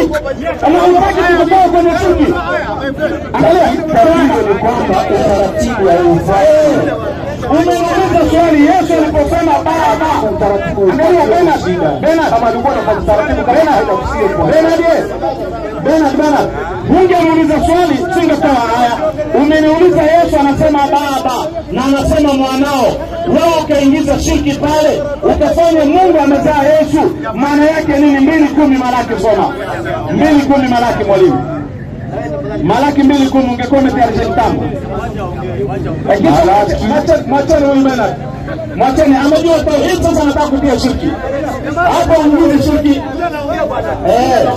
Anautaki kutoka kwenye chuki. Angalia, Tatizo ni kwamba utaratibu haufuatwi. umeuliza swali Yesu aliposema baba. Angalia Bernard, Bernard, Kama alikuwa na utaratibu kama haina usiye kwa. Bernard, yes. Bernard, Bernard, hungeniuliza swali singetoa haya. Umeniuliza Yesu anasema baba na anasema mwanao, wewe ukaingiza shirki pale, ukafanya Mungu amezaa Yesu. Maana yake nini? mbili kumi Malaki, soma mbili kumi Malaki, mwalimu. Malaki mbili kumi, ungekuwa umetayarisha kitabu. Lakini mwache- Mwacheni huyu Bernard, mwacheni, amejua tauhid, sasa anataka kutia shirki hapo, uingize shirki eh.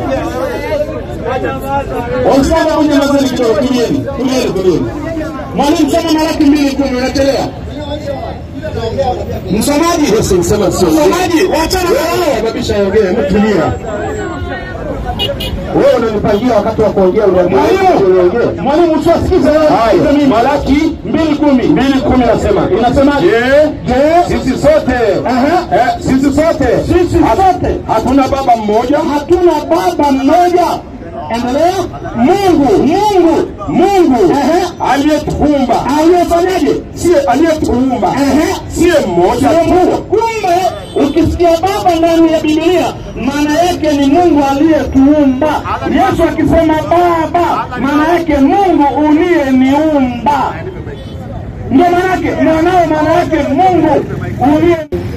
Waislamu kwenye mazeni kidogo, tulieni, tulieni, tulieni. Mwalimu soma Malaki mbili kumi, unachelewa. Msomaji, Yesu msema sio. msomaji, wachana na wao. Kabisha ongea, hebu tulia. Wewe unanipangia wakati wa kuongea uniambie Mwalimu, uniongee. mwalimu, usiwasikize wewe, sikize Haya, mimi. Malaki mbili kumi, mbili kumi nasema inasemaje? Je, Je, sisi sote Aha. eh, sisi sote sisi sote hatuna baba mmoja hatuna baba mmoja. Endelea. Mungu, Mungu, Mungu Ehe. aliyetuumba aliyefanyaje? siye aliyetuumba Ehe. siye mmoja Sio tu Mungu. Kumbe ukisikia baba ndani ya Biblia, maana yake ni Mungu aliyetuumba. Yesu akisema baba, maana yake Mungu uliyeniumba. Ndio maana yake mwanao, maana yake Mungu uliye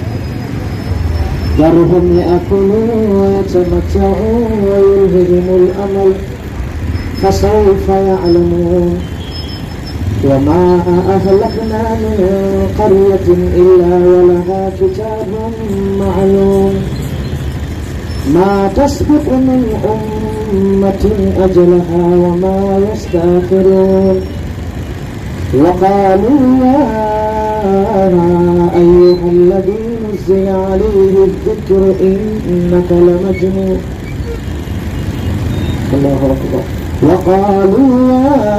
ذرهم يأكلوا ويتمتعوا ويلههم الأمل فسوف يعلمون وما أهلكنا من قرية إلا ولها كتاب معلوم ما تسبق من أمة أجلها وما يستأخرون وقالوا يا أيها الذي نزل عليه الذكر إنك لمجنون الله أكبر وقالوا يا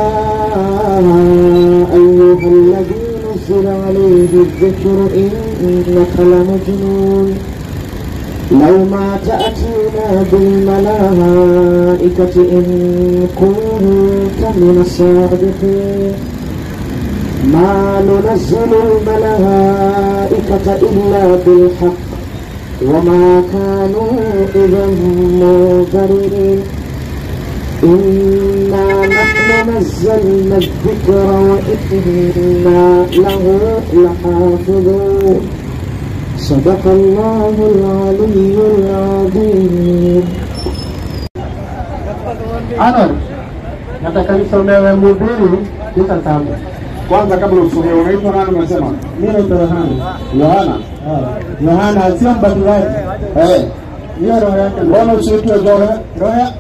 أيها الذي نزل عليه الذكر إنك لمجنون لو ما تأتينا بالملائكة إن كنت من الصادقين ما ننزل الملائكة إلا بالحق وما كانوا إذا منذرين إنا نحن نزلنا الذكر وإنا له لحافظون صدق الله العلي العظيم Arnold, nataka nisomewe Mhubiri tisa saba. kwanza, kabla usomee, unaitwa nani? Umesema Mimi naitwa Yohana. Yohana. Ah, Yohana sio mbatizaji. Eh, Hiyo roho yake. mbona usiitwe Johe? Roho ya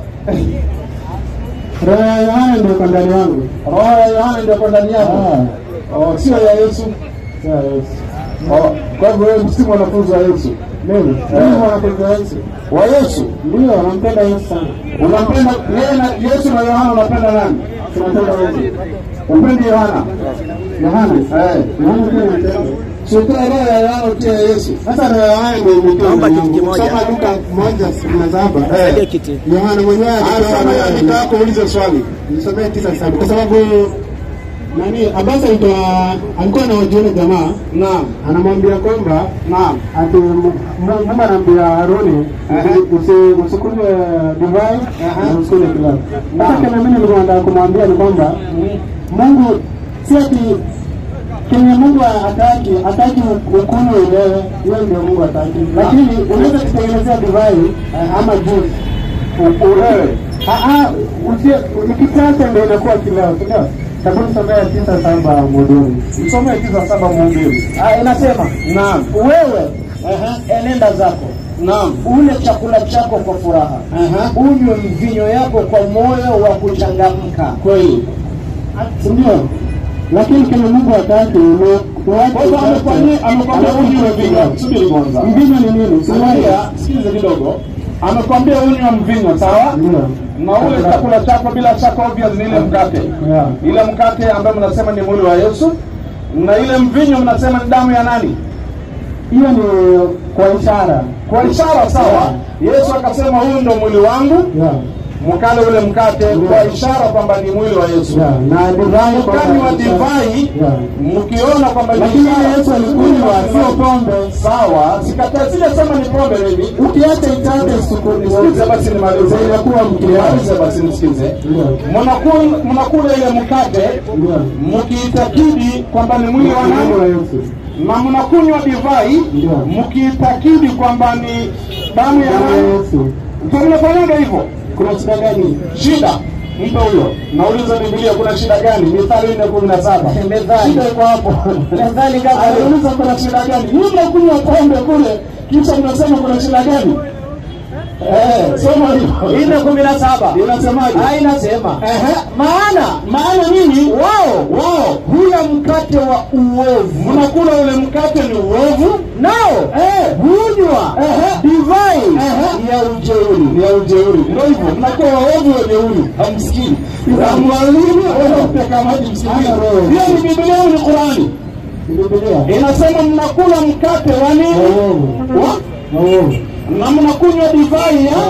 Roho ya Yohana ndio kwa ndani yangu. Roho ya Yohana ndio kwa ndani yako, Ah, Oh, sio ya Yesu. sio Yesu. Oh, Kwa hivyo wewe si mwanafunzi wa Yesu, Mimi, mimi mwanafunzi wa Yesu. wa Yesu. Ndio, nampenda Yesu sana. Unampenda yeye na Yesu na Yohana, unapenda nani? Tunampenda Yesu. Upendi Yohana? Yohana. Eh, Yohana pia nampenda. sio roho ya Yohana utie Yesu. Sasa roho ya Yohana ndio imetoa. Naomba ndani kitu yangu. kimoja. Soma Luka 1:17. Eh. Saidia kiti. Yohana mwenyewe alitoa roho Sasa yake. nitaka kuuliza swali. nisomee tisa saba kwa sababu nani Abasa alitoa alikuwa anawajiona jamaa Naam, anamwambia kwamba naam. ati Mu- Mu- Mungu anaambia Haruni Aha. usi- usikunywe divai Aha. na usikunywe kilabu. Naam. Sasa kile mimi nilikuwa nataka kumwambia ni kwamba Mungu si ati kenye Mungu hataki hataki ukunywe ulewe, hiyo ndio Mungu hataki, lakini unaweza kutengenezea divai ama juice U- Ulewe. Ah, ah, usi- ukichacha ndio inakuwa kileo, si ndio? Hebu nisomea tisa saba mhudumi. Msomee tisa saba Mhubiri. Ah, inasema Naam, wewe ehe, enenda zako naam. ule chakula chako kwa furaha Aha. unywe mvinyo yako kwa moyo wa kuchangamka Kweli. Si ndio? Lakini kama Mungu hataki ni tuache Kwa hivyo amekwambia amekwambia unywe mvinyo. Subiri kwanza. Mvinyo ni nini? Si Sikia, sikiliza kidogo. Amekwambia unywe mvinyo, sawa? Ndio. Na ule chakula chako bila shaka obvious ni ile mkate. Yeah. Ile mkate ambayo mnasema ni mwili wa Yesu na ile mvinyo mnasema ni damu ya nani? Hiyo ni kwa ishara. Kwa ishara sawa. Yesu akasema huyu ndo mwili wangu Yeah. mkale ule mkate kwa ishara kwamba ni mwili wa Yesu. Yeah, na divai kwa Mkanywa kabisa. divai Yeah. mkiona kwamba ni Lakini ishara- Yesu alikunywa sio pombe. Sawa, sikataa, sijasema ni pombe hivi. Ukiacha itate sukuni Sikize basi nimalize. inakuwa mkiaji. Nimalize basi nisikize. Ndio. Mnakula mnakula ile mkate Ndio. mkiitakidi kwamba ni mwili wa Mungu wa nani Yesu. na mnakunywa divai Ndio. mkiitakidi kwamba ni damu ya Damu ya nani. Yesu. Ndio mnafanyaga hivyo. Kuna shida gani? Shida mpe huyo. Nauliza Biblia kuna shida gani? Mithali nne kumi na saba. Methali. Shida iko hapo. Methali kama hiyo. Aliuliza kuna shida gani? Nyinyi mnakunywa pombe kule, kisha mnasema kuna shida gani? Eh, soma hiyo. nne kumi na saba Inasemaje? Ah, inasema Ehe. maana Maana nini? wao Wao hula mkate wa uovu mnakula ule mkate ni uovu nao eh, hunywa Ehe. divai Ehe. ya ujeuri ni ya ujeuri. Ndio hivyo, mnakuwa waovu wajeuri, hamsikii. Mwalimu anapeka maji msikii. Hiyo ni Biblia au ni Qurani? Biblia. Inasema mnakula mkate wa nini? Waovu. Wa? Waovu. na mnakunywa divai ya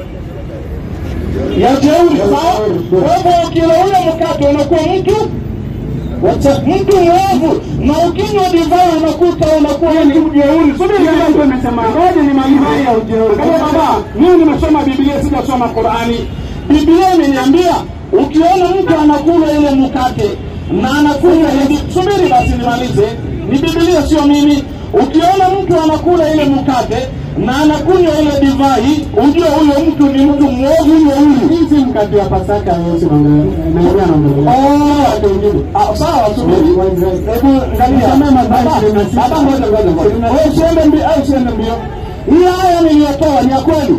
ya jeuri. Sawa? Kwa hivyo ukila ule mkate unakuwa mtu wacha mtu mwovu, na ukinywa divai unakuta unakuwa mtu jeuri. Subiri kidogo, ngoja nimalize. Kama baba, mimi nimesoma Biblia, sijasoma Qurani. Biblia imeniambia ukiona mtu anakula ile mkate na anakunywa hivi, subiri basi nimalize. Ni Biblia, sio mimi. Ukiona mtu anakula ile mkate na anakunywa ile divai, ujue huyo mtu ni mtu mwovu jeuri. Hii si mkate wa Pasaka Yesu anaongelea anaongelea. Oh, ah, sawa, subiri. Hebu angalia. Nisomee Mathayo Baba, ishirini na sita. baba, ngoja, ngoja, ngoja. Wewe usiende mbio, au usiende mbio. Hii aya niliyotoa ni ya kweli.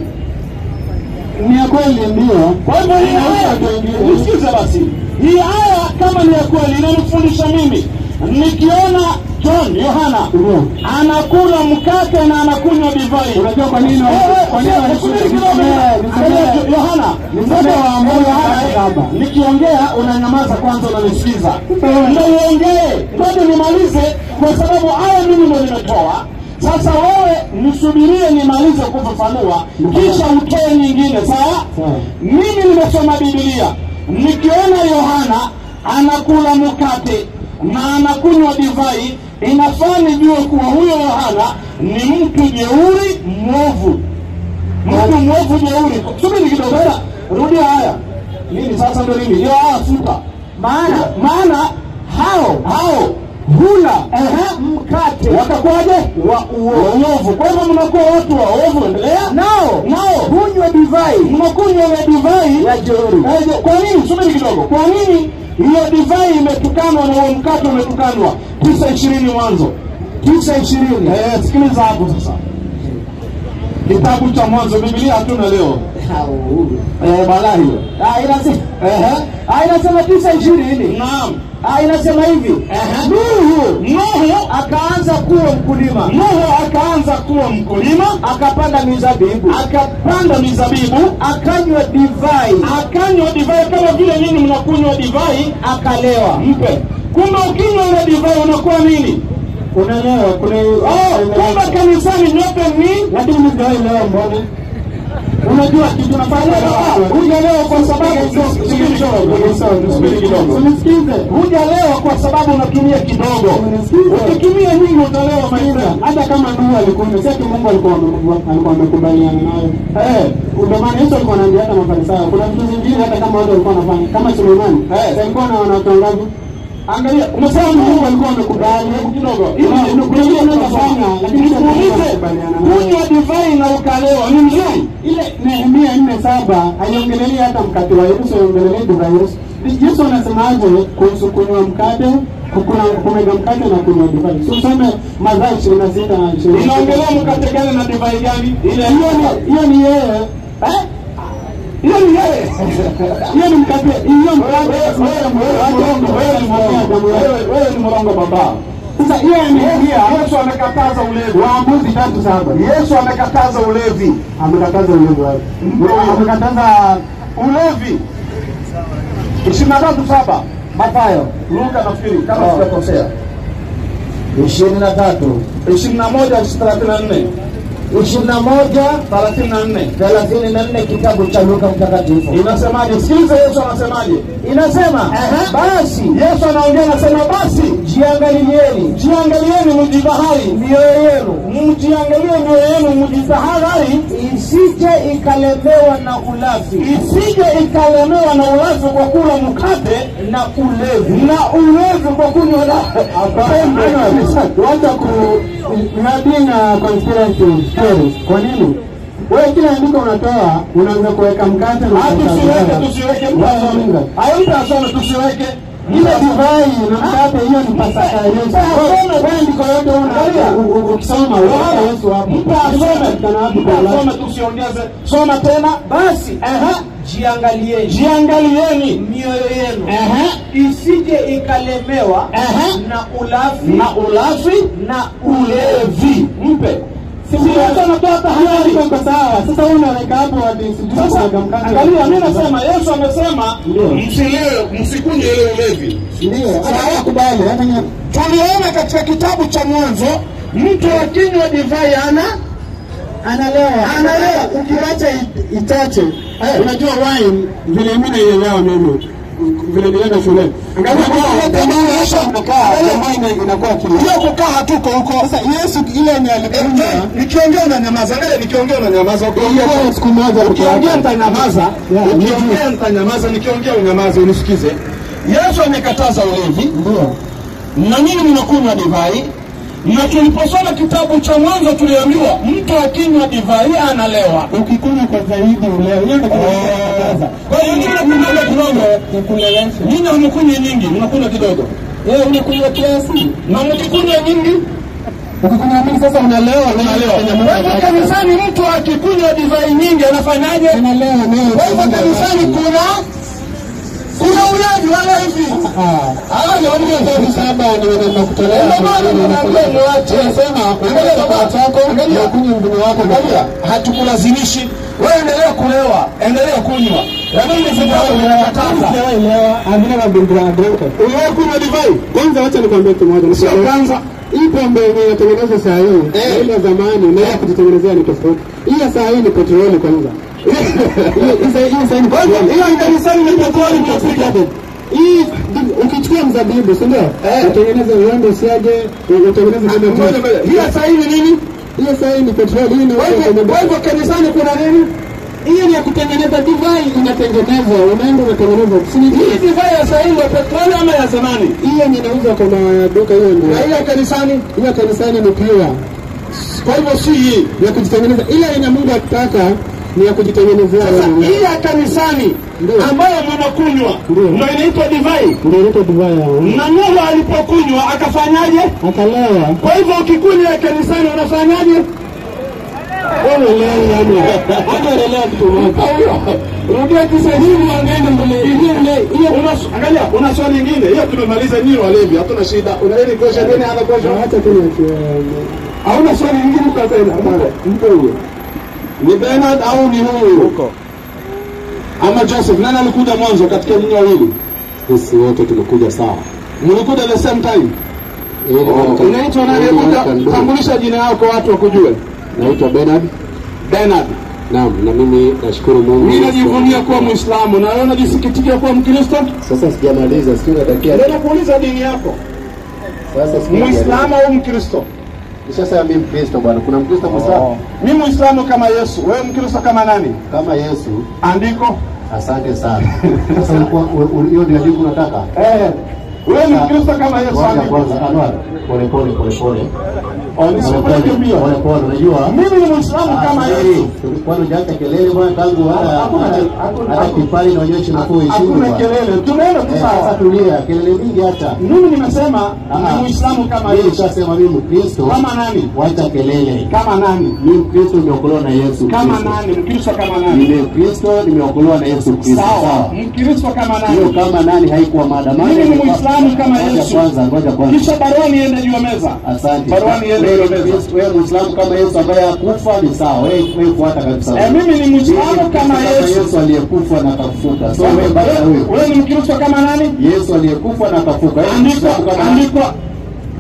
Ni ya kweli ndio. Kwa hivyo hii aya, nisikize basi. Hii aya kama ni ya kweli inanifundisha mimi. Nikiona John Yohana Ndio. anakula mkate na anakunywa divai. Unajua kwa nini? Wewe, Kwa nini? wewe, subiri kidogo. Nisomee, nisomee. Angalia, Yohana, Nisomee mtoto wa Waamuzi Yohana, saba. nikiongea unanyamaza kwanza, unanisikiza. Ndio uongee, ngoja nimalize, kwa sababu aya mimi ndio nimetoa. Sasa wewe nisubirie nimalize kufafanua, kisha utoe nyingine, sawa? Sawa. Mimi nimesoma Biblia, nikiona Yohana anakula mkate na anakunywa divai, inafaa nijue kuwa huyo Yohana ni mtu jeuri mwovu, mtu mwovu jeuri. Subiri kidogo, sasa rudia haya. Nini sasa ndio nini? Hiyo haya futa. Maana maana hao hao hula ehe, mkate watakuwaje? Wa uovu. Kwa hivyo mnakuwa watu waovu. Endelea nao nao hunywa divai, mnakunywa ile divai ya jeuri. Eh, je- Kwa nini? Subiri kidogo. Kwa nini hiyo divai imetukanwa na huo mkate umetukanwa? tisa ishirini mwanzo tisa ishirini. Eh, sikiliza hapo sasa, kitabu cha Mwanzo. Biblia hatuna leo eh, balaa hiyo. Ah, inasema Ehe, ah, inasema tisa ishirini naam. Ah, inasema hivi Ehe. Nuhu Nuhu akaanza kuwa mkulima Nuhu akaanza kuwa mkulima, akapanda mizabibu akapanda mizabibu, akanywa divai akanywa divai kama vile nyinyi mnakunywa divai, akalewa mpe. Kumbe ukinywa ile divai unakuwa nini? Unaelewa kuna Oh, kumbe kanisani nyote ni lakini mimi ndio leo mbona? unajua kitu nafanya hujalewa kwa sababu subiri kidogo, subiri kidogo, Unisikize. hujalewa kwa sababu unatumia kidogo. Ukitumia nyingi utalewa maisha. Hata kama Nuhu alikuwa si ati Mungu alikuwa ame- alikuwa amekubaliana nayo. Eh, Ndio maana Yesu alikuwa anaambia hata Mafarisayo, kuna vitu zingine hata kama watu walikuwa wanafanya kama Sulemani, Eh. si alikuwa na wanawake wangapi? angalia, umesema Mungu alikuwa amekubali. Hebu kidogo, ili Kuna- kuna nikuulize ile unaweza fanya, lakini sio Mungu nikuulize, anakubaliana nayo. kunywa divai na ukalewa ni mzuri? ile Nehemia nne saba haiongelelei hata mkate wa Yesu, haiongelelei divai ya Yesu. Yesu anasemaje kuhusu kunywa mkate, kukula kumega mkate na kunywa divai? Si usome Mathayo ishirini na sita na ishirini. Inaongelea mkate gani na divai gani? Ile Hiyo ni- hiyo ni yeye eh? Hiyo ni yeye. hiyo ni mkate hiyo mkate Wewe ni mrongo baba. sasa hiyo imeingia Yesu amekataza ulevi. Waamuzi tatu saba Yesu amekataza ulevi. amekataza ulevi wake amekataza Ulevi. ishirini na tatu saba Mathayo Luka nafikiri kama Oh. sijakosea. ishirini na tatu ishirini na moja thelathini na nne ishirini na moja thelathini na nne thelathini na nne kitabu cha Luka Mtakatifu inasemaje? Sikiliza Yesu anasemaje. inasema Ehe. basi Yesu anaongea anasema, basi jiangalieni jiangalieni mjitahari, mioyo yenu mjiangalie mioyo yenu, mjitahari isije ikalemewa na ulafi isije ikalemewa na ulafi kwa kula mkate na ulevi na ulevi kwa kunywa pombe. Wacha ku nabii na conspiracy stories. Kwa nini? Wewe kila andiko unatoa unaanza kuweka mkate na Ah, tusiweke tusiweke Wacha hayo mtu asome tusiweke ile divai na mkate hiyo ni pasaka ya Yesu. Asome. Wewe andiko yote Angalia. una u- u- ukisoma unaona Yesu hapo. mtu asome Inapatikana wapi mtu kwa Ulaya? asome tusiongeze soma tena basi Ehe. jiangalieni jiangalieni mioyo yenu Ehe. isije ikalemewa Ehe. na ulafi na ulafi na ulevi mpe Yesu anatoa tahadhari Iko sawa. Sasa wewe unaweka hapo ati sijui Sasa kuweka mkate. angalia, mimi nasema Yesu amesema Ndio. msilewe, msikunywe ile ulevi. Ndio. Hata nakubali. Hata nye- Tuliona katika kitabu cha Mwanzo, mtu akinywa divai ana analewa Analewa. ukiacha it- itache unajua wine vile mimi naielewa mimi vile nilienda shule angalia inakuwa kile hiyo kukaa hatuko huko. sasa Yesu ile ni alikuja Nikiongea unanyamaza, angalia, nikiongea unanyamaza, ukiongea ilikuwa siku moja peke ukiongea yake nitanyamaza, Yeah, ukiongea nitanyamaza, nikiongea unyamaze, unisikize. Yesu amekataza ulevi ndio na nyinyi mnakunywa divai, na tuliposoma kitabu cha Mwanzo tuliambiwa mtu akinywa divai analewa. ukikunywa kwa zaidi uleo hiyo ndio kinakataza Kwa hiyo nyinyi mnakunywa kidogo, nyinyi hamkunywi nyingi, mnakunywa kidogo, wewe unakunywa kiasi na mkikunywa nyingi ukikunywa mingi sasa unalewa unalewa. Kwenye Kwa hivyo mwili. kanisani mtu akikunywa divai nyingi anafanyaje? unalewa nayo Kwa hivyo kanisani kuna kuna ulevi wala hivi. ah Ah, ni watu wa saba ni wanaenda kutolea Ndio maana tunaambia muache. Unasema Angalia kwa baba. chako Angalia. na kunywa mvinyo wako Angalia, hatukulazimishi wewe, endelea kulewa, endelea kunywa, lakini sababu inakataza. Amina na bindra drinka. Uliwahi kunywa divai? Kwanza wacha nikwambie kitu moja. Sio Nikwambie- kwanza. Hii pombe yenye inatengenezwa saa hii Eh. na ile ya zamani unaweza kujitengenezea ni tofauti. Hii ya saa hii ni petroli kwanza. Hii- hii saa- hii saa hii ni Kwa hivyo petroli. hiyo kanisani ni petroli tunapika. Hii ukichukua mzabibu, si ndio? Eh. Utengeneze uende usiaje, utengeneze kama Ngoja ngoja. Hii ya saa hii ni nini? hiyo saa hii ni petroli, hii ni Kwa hivyo kwa hivyo kanisani kuna nini? hiyo ni ya kutengeneza divai, inatengenezwa, unaenda unatengeneza. Si ni Hii divai ya saa hii ndio petroli ama ya zamani? hiyo ni inauzwa kwa maduka, hiyo ndio. Na hii ya kanisani? Hiyo kanisani ni pure Kwa hivyo si hii. ya kujitengeneza, ile yenye Mungu akitaka ni ya kujitengenezea Sasa wewe mwenyewe. hii ya kanisani Ndio. ambayo mnakunywa Ndio. ndio inaitwa divai. Ndio inaitwa divai ya Mungu. Na Nuhu alipokunywa akafanyaje? Akalewa Kwa hivyo ukikunywa ya kanisani unafanyaje? wewe leo, yani hata unaelewa kitu moja. Rudia Kiswahili uangalie mbele. Hiyo ile hiyo una angalia una swali lingine. Hiyo tumemaliza nyinyi walevi, hatuna shida. Una any question any other question? Acha tu niachie. Hauna swali lingine kwa tena. Mpe huyo. Ni Bernard au ni huyu? Huko. Ama Joseph, nani alikuja mwanzo katika nyinyi wawili? Sisi wote tumekuja sawa. Mlikuja the same time. Oh, Unaitwa nani? Hebu tambulisha jina yako kwa watu wakujue. Naitwa Bernard. Bernard. Naam, na mimi nashukuru Mungu. Mimi najivunia kuwa Muislamu na wewe unajisikitikia kuwa Mkristo? Sasa sijamaliza, sio natakia. Ndio nakuuliza dini yako. Sasa sijamaliza. Muislamu au Mkristo? Sasa mimi Mkristo bwana. Kuna Mkristo Muislamu Mimi Muislamu kama Yesu, wewe Mkristo kama nani? kama Yesu. Andiko. Asante sana. Sasa ulikuwa u- u- hiyo ndio jibu unataka? Eh. Wewe ni Mkristo kama Yesu Kwanza andiko. kwanza Anwar, pole pole pole pole. Oh, nisikupeleke mbio. Pole pole, unajua? Mimi ni Muislamu kama Yesu. Kwani hujaacha kelele bwana tangu hata Hakuna- hata- hakuna- hata kipali inaonyesha unakuwa heshima Hakuna bwana. kelele. Tunaenda tu Eh, Sasa sawa. tulia, kelele mingi hata. Mimi nimesema Ah, ni Muislamu kama Mimi Yesu. nishasema mimi Mkristo. Kama nani? Wacha kelele. Kama nani? Mimi Mkristo nimeokolewa na Yesu Kama Kristo. nani? Mkristo kama nani? Mimi Mkristo nimeokolewa na Yesu Kristo. Sawa. Mkristo kama Hiyo nani? kama nani haikuwa mada. Maana Mimi ni ilikuwa- Muislamu kama Ngoja Yesu. kwanza, ngoja kwanza. Kisha barua niende juu ya meza. Asante. Barua niende juu Wewe ya meza. Mkristo, wewe Muislamu kama Yesu ambaye hakufa ni sawa. Wewe wewe fuata kabisa. Eh, mimi ni Muislamu kama Yesu. Yesu aliyekufa na akafufuka. So wewe baki na Wewe huyo. wewe ni Mkristo kama nani? Yesu aliyekufa na akafuka. Wewe ni Andiko, Muislamu kama andiko.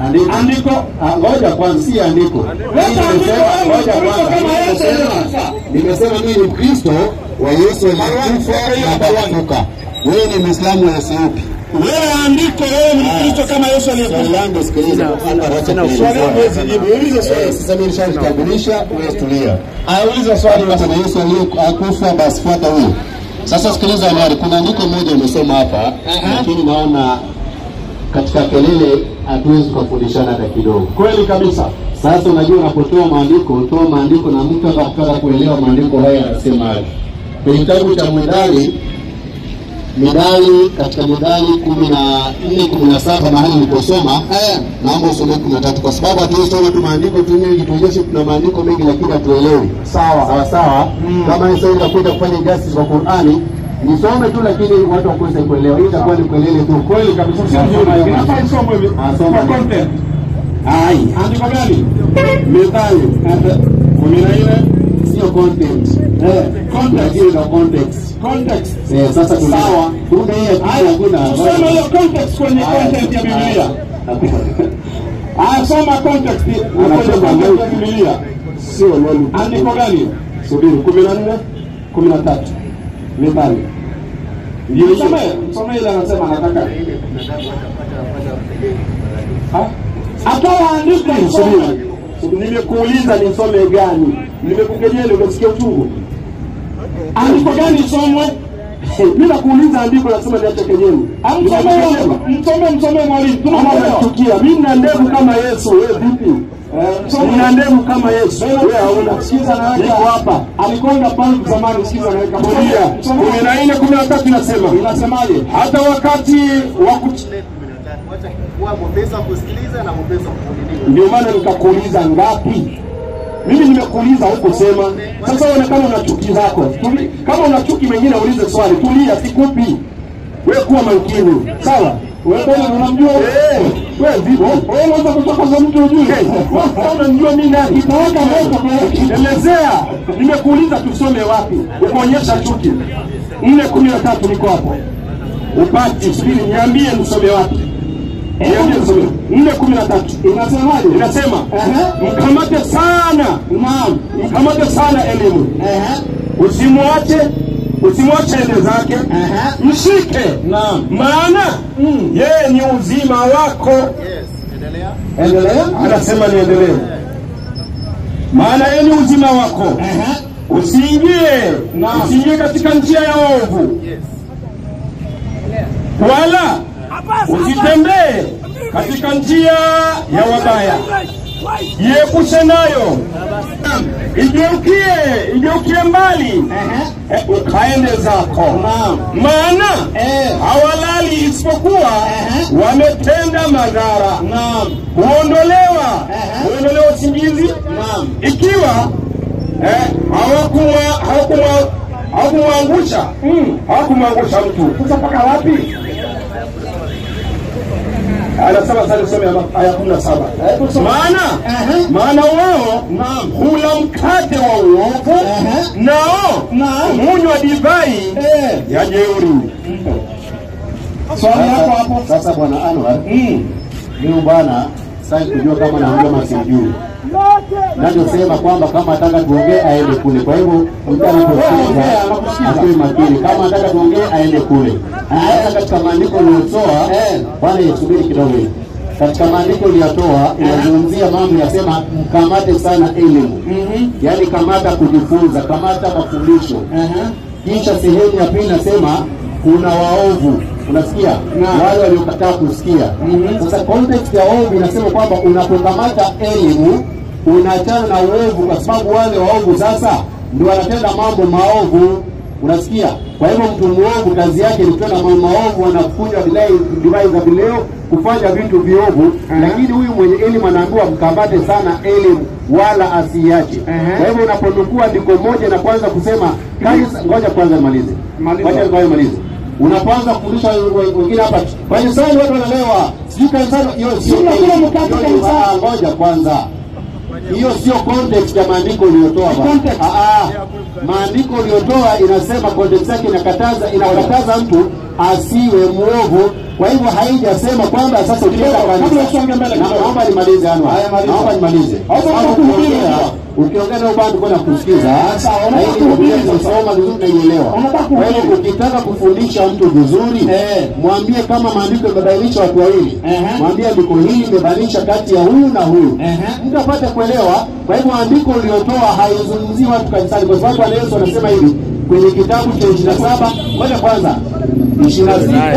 Andiko. andiko Ah, ngoja kwanza, si andiko. Mimi andiko nimesema wewe, ngoja Kristo kwanza. kama Yesu Nimesema- aliyekufa. Nimesema mimi ni Mkristo wa Yesu aliyekufa na akafufuka. Wewe ni Muislamu wa Yesu yupi? wewe andiko wewe ni mkristo kama yesu Swali aliyekufa langu sikiliza, hapa wacha Swali langu kuuliza. huwezi jibu, uliza swali. Eh, Sasa mimi nishajitambulisha, wewe tulia. auliza swali Kama kuna Yesu aliyekufa basi fuata huyo. Sasa sikiliza habari, kuna andiko moja umesoma hapa, lakini naona katika kelele hatuwezi tukafundishana hata kidogo. kweli kabisa Sasa unajua, unapotoa maandiko, toa maandiko na mtu akataka kuelewa maandiko haya yanasemaje. Kwenye kitabu cha Mithali, Mithali katika Mithali kumi na nne kumi na saba mahali niliposoma, naomba usome kumi na tatu kwa sababu hatuwezi soma tu maandiko tu mengi, tuonyeshe kuna maandiko mengi lakini hatuelewi. Sawa sawa sawa. Kama Yesu anakuja kufanya justice kwa Qur'ani, nisome tu lakini watu wakose kuelewa. Hii itakuwa ni kelele tu. kweli kabisa sio Nasoma nzuri hiyo inafaa maandiko. isomwe hivi Nasoma. kwa content Ai, andiko gani Mithali kumi na nne sio content. Eh, context hiyo ina context. context Eh, sasa tuna Sawa. kumbe hii hakuna Haya, hakuna. tuseme hiyo context kwenye content ya Biblia. Haya, soma context kwenye Anasema content ya Luke. Biblia. Sio nani. Andiko gani? Subiri, kumi na nne kumi na tatu Mithali. Ndio hiyo. Msomee, msomee ile anasema anataka. Ha? Atoa andiko Subiri. isome. Subiri, Nimekuuliza nisome gani? Nimekukejeli umesikia uchungu? Andiko gani isomwe? Mimi nakuuliza andiko nasema niache kejeli. Msomee, msomee, msomee mwalimu. Tunamwelewa. Tunachukia. Mimi nina ndevu kama Yesu, wewe vipi? Msomee. Nina ndevu kama Yesu. Wewe hauna. Sikiza na Niko hapa. Alikonga pale zamani, sikiza naweka Kulia. Kumi na nne kumi na tatu inasema Inasemaje? hata wakati wa kuch... kuwa mwepesi wa kusikiliza na mwepesi wa kuvumilia. Ndio maana nikakuuliza ngapi? Mimi nimekuuliza hukusema. Sasa uonekana una chuki zako. Tuli- Kama una chuki mengine ulize swali. Tulia, sikupi. Wewe kuwa makini. Sawa? Wewe bwana unamjua Eh, wewe vipi? wewe unaweza kuchokoza mtu ujue. Wewe unanijua mimi nani? Itawaka moto kwa Elezea. Nimekuuliza tusome wapi? Ukaonyesha chuki. Nne kumi na tatu niko hapo. Upati, subiri niambie nisome wapi? Niambie nisome. Nne kumi na tatu. Inasemaje? Inasema Ehe. mkamate sana, Naam. mkamate sana elimu, Ehe. usimwache usimwache ende zake, Ehe. mshike, Naam. maana yeye ni uzima wako. Yes, endelea. Endelea. Anasema niendelee, maana yeye ni uzima wako. Ehe. Usiingie Naam. usiingie katika njia ya ovu, Yes. wala usitembee katika njia ya wabaya, jiepushe nayo, igeukie igeukie mbali, Ehe. eh, ukaende zako. Naam. Maana Eh. hawalali isipokuwa Ehe. wametenda madhara, Naam. huondolewa Ehe. huondolewa usingizi Naam. ikiwa eh, hawakumwa- hawakumwa- hawakumwangusha mm, hawakumwangusha mtu. Sasa mpaka wapi? Anasema sasa nisome aya- aya kumi na saba maana Ehe. maana wao Naam. hula mkate wa uovu Ehe. nao Naam. hunywa divai Eh. ya jeuri. Swali hapo hapo. Sasa bwana Anwar, Mm. huyu bwana sasa kujua kama naongea masijui nachosema kwamba kama ataka tuongee aende kule. Kwa hivyo mtu Ongea, anaposikiza anakusikiza. asiwe makini, kama ataka tuongee aende kule. Hata katika maandiko uliyotoa Eh. bwana, subiri kidogo hivi. Katika maandiko uliyotoa inazungumzia mambo yasema mkamate sana elimu, yaani kamata kujifunza, kamata mafundisho Ehe. kisha sehemu ya pili nasema kuna waovu unasikia wale waliokataa kusikia sasa context ya ovu inasema kwamba unapokamata elimu unaachana na uovu kwa sababu wale waovu sasa ndio wanatenda mambo maovu unasikia kwa hivyo mtu mwovu kazi yake ni kutenda mambo maovu anakunywa dilai- divai za vileo kufanya vitu viovu lakini huyu mwenye elimu anaambiwa mkamate sana elimu wala asiiache kwa hivyo unaponukua andiko moja na kwanza kusema kanisa ngoja kwanza nimalize Maliza. ngoja kwanza nimalize unapoanza kufundisha we- wengine hapa kanisani watu wanalewa sijui kanisani hiyo sio Sio kila mkate hiyo ni- kanisani. ah, ngoja kwanza hiyo sio context ya maandiko uliyotoa bwana. Context. Ah, ah. maandiko uliyotoa inasema context yake inakataza inakataza mtu asiwe mwovu Kwa hivyo haijasema kwamba sasa ukienda Kabla kanisa usonge mbele Na- kidogo. naomba nimalize Anwar. Haya, maliza. Naomba nimalize. Hapo Sababu unakuhubiri ukiongea- sasa. Ukiongea na bado kwenda kusikiza. sawa, Na unataka hii Biblia kuhubiri sasa. tunasoma vizuri tunaielewa. Unataka Kwa hiyo kuhubiri. ukitaka kufundisha mtu vizuri, Eh. mwambie kama maandiko yamebainisha watu wawili. Ehe. Mwambie andiko hili limebainisha kati ya huyu na huyu. Ehe. Mtu apate kuelewa. Kwa hivyo andiko uliotoa haizungumzii watu kanisani, kwa sababu Bwana Yesu anasema hivi kwenye kitabu cha 27 ngoja kwanza 26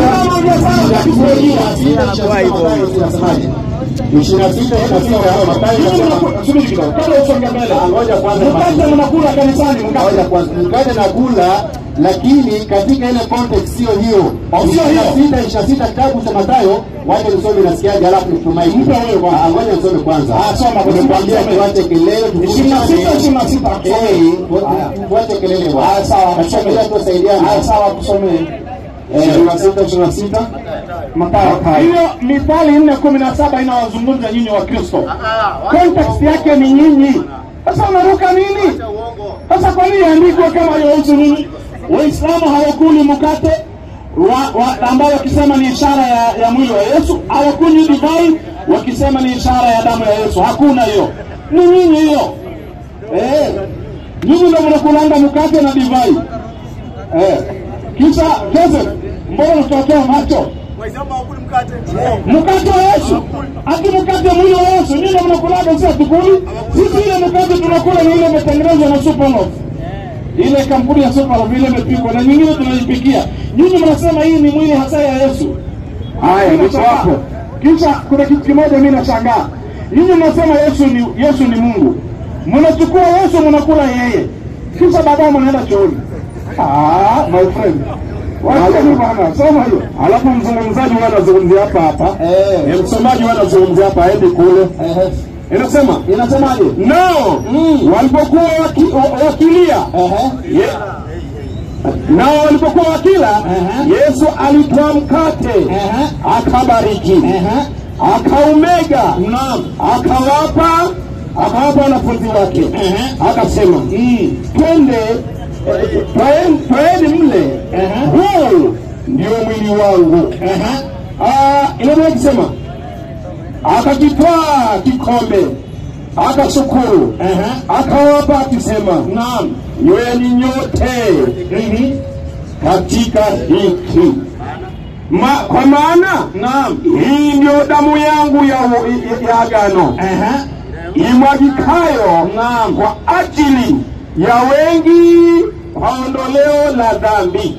inasemaje? 26 inasema Mathayo inasema Subiri kidogo, kabla usonge mbele. ngoja kwanza Mkate mnakula kanisani, mkate. Ngoja kwanza, mkate na kula, lakini katika ile context sio hiyo. Oh, sio hiyo. sita ishirini na sita kitabu cha Mathayo, wacha nisome nasikiaje, alafu nitumai. Mpe wewe kwanza. Ah, Ngoja nisome kwanza. Ah, soma kwanza. Nimekwambia Some. tuache kelele, Ishirini na sita, ishirini na sita. Eh, tu- tuache kelele bwana. Ah, sawa, Katika tusome. bila tusaidiane. Ah, sawa, tusomee. Eh, ishirini na sita, ishirini na sita. Mathayo. Hiyo Mithali nne kumi na saba inawazungumza nyinyi wa Kristo. Context yake ni nyinyi. Sasa unaruka nini? uongo. Sasa kwa nini andikwe kama yahusu nini? Waislamu hawakuli mkate wa, wa, ambao wakisema ni ishara ya, ya mwili wa Yesu, hawakunywi divai wakisema ni ishara ya damu ya Yesu. Hakuna hiyo, ni nyinyi hiyo. Eh, nyinyi ndio mnakulanga mkate na divai eh. Kisha Joseph, mbona unatokea macho? Waislamu hawakuli mkate. mkate wa Yesu, ati mkate mwili wa Yesu. Nyinyi mnakulaga, si hatukuli sisi. Ile mkate tunakula ni ile imetengenezwa na Superloaf, ile kampuni ya Superloaf, ile imepikwa na nyingine tunaipikia. Nyinyi mnasema hii ni mwili hasa ya Yesu. Haya, niko hapo. Kisha kuna kitu kimoja mimi nashangaa, nyinyi mnasema Yesu ni Yesu ni Mungu, mnachukua Yesu mnakula yeye, kisha baadaye mnaenda chooni. Ah, my friend Wacheni bwana, soma hiyo. Alafu mzungumzaji huwa anazungumzia hapa hapa. Eh. Eh, msomaji huwa anazungumzia hapa aende kule. Eh, Inasema Inasemaje? nao walipokuwa waki, wa- wakilia Ehe. Ye- nao walipokuwa wakila Yesu alitwaa mkate akabariki akaumega akawapa akawapa wanafunzi wake akasema twende twaen- twaeni mle huu ndio mwili wangu Ah, inaweza kusema akakitwaa kikombe akashukuru akawapa akisema naam nyweni nyote katika hiki Ma, kwa maana naam hii ndio damu yangu ya, ya, ya agano imwagikayo naam kwa ajili ya wengi kwa ondoleo la dhambi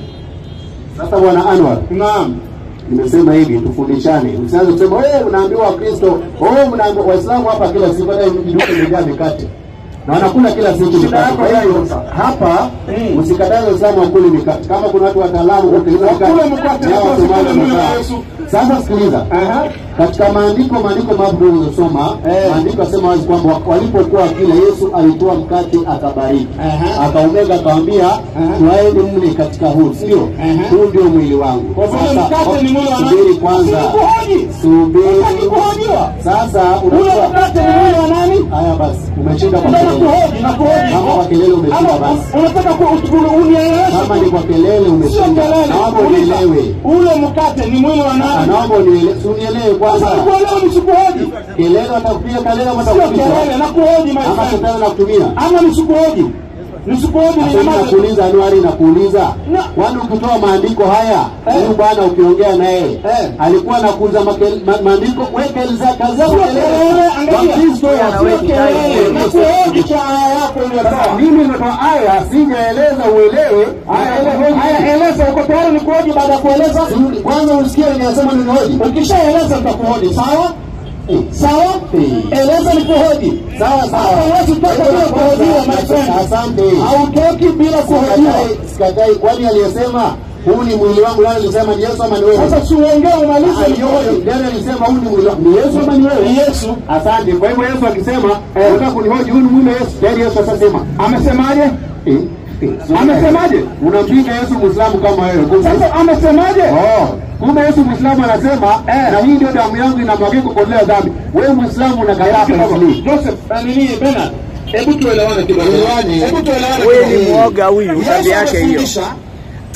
Sasa bwana Anwar, naam nimesema hivi tufundishane. Usianze kusema wewe unaambiwa Wakristo, wewe mnaambiwa Waislamu hapa kila siku hata duka imejaa mikate. Na wanakula kila siku mikate. yako Kwa hivyo sasa. hapa Mm. usikataze Waislamu wakule mikate. Kama kuna watu wataalamu kutengeneza Wakule mkate, ya lakini Wasomali wasikule mwili wa wamekaa. Yesu. Sasa sikiliza. Aha. Katika maandiko maandiko mapo ulizosoma Eh. maandiko yasema wazi kwamba walipokuwa wakila Yesu alitoa mkate akabariki Aha. akaumega akawambia twaeni mle katika huu sio Aha. huu ndio mwili wangu Kwa vile Sasa, mkate ni mwili wa nani? subiri kwanza Sikuhoji. subiri Hataki kuhojiwa. sasa Ule unajua mkate ni mwili wa nani? haya basi umeshinda kwa Ndio kelele nakuhoji, nakuhoji. kama kwa kelele umeshinda Ama basi unataka ku- ku- unieleweshe kama tu. ni kwa kelele Sio umeshinda kelele. naomba Uliza, unielewe Ule mkate ni mwili wa Ah, nani? naomba unielewe si unielewe Sasa kwanza nikuelewa nisikuhoji. kelele watakupiga kelele Sio watakupiga kelele, nakuhoji my ama friend. shetani nakutumia Ama nisikuhoji. Nisikuhoji ni Sasa nyamaze. nakuuliza Anuari, nakuuliza Na- kwani ukitoa maandiko haya huyu bwana ukiongea naye alikuwa anakuuza make- ma- maandiko wekeleza kaza Sio kelele, angalia. Wakristo Sio kelele, nakuhoji kwa aya yako uliyotoa. mimi nimetoa aya sijaeleza uelewe Haya, ele- haya, eleza. Uko tayari nikuhoji baada ya kueleza? Sirudi, kwanza usikie ninasema ninihoji Ukishaeleza nitakuhoji, sawa? Eh, Sawa? Eh. Eleza nikuhoji. sawa sawa Hapa huwezi toka bila kuhojiwa, my friend. asante Hautoki bila kuhojiwa. Sikatai- sikatai kwani aliyesema huu ni mwili wangu nani alisema ni Yesu ama ni wewe Sasa siuongee umalize nikuhoji. Nani alisema huu ni mwili wangu? Ni Yesu ama ni wewe? Ni Yesu. Asante. Kwa hivyo Yesu akisema unataka kunihoji huyu ni mwili wa Yesu, tayari Yesu atasema. Amesemaje? Eh, eh, Amesemaje? Unampinga Yesu Muislamu kama wewe. Kumbe- Sasa amesemaje? Oh, kumbe Yesu Muislamu anasema na hii ndio damu yangu inamwagika kuondolea dhambi. Wewe Muislamu unakataa hapa nini? Joseph, eh, nini Bernard? Hebu tuelewane kidogo. Tuelewane. Hebu tuelewane Huyu kidogo. ni mwoga huyu, Yesu tabia yake hiyo. amefundisha,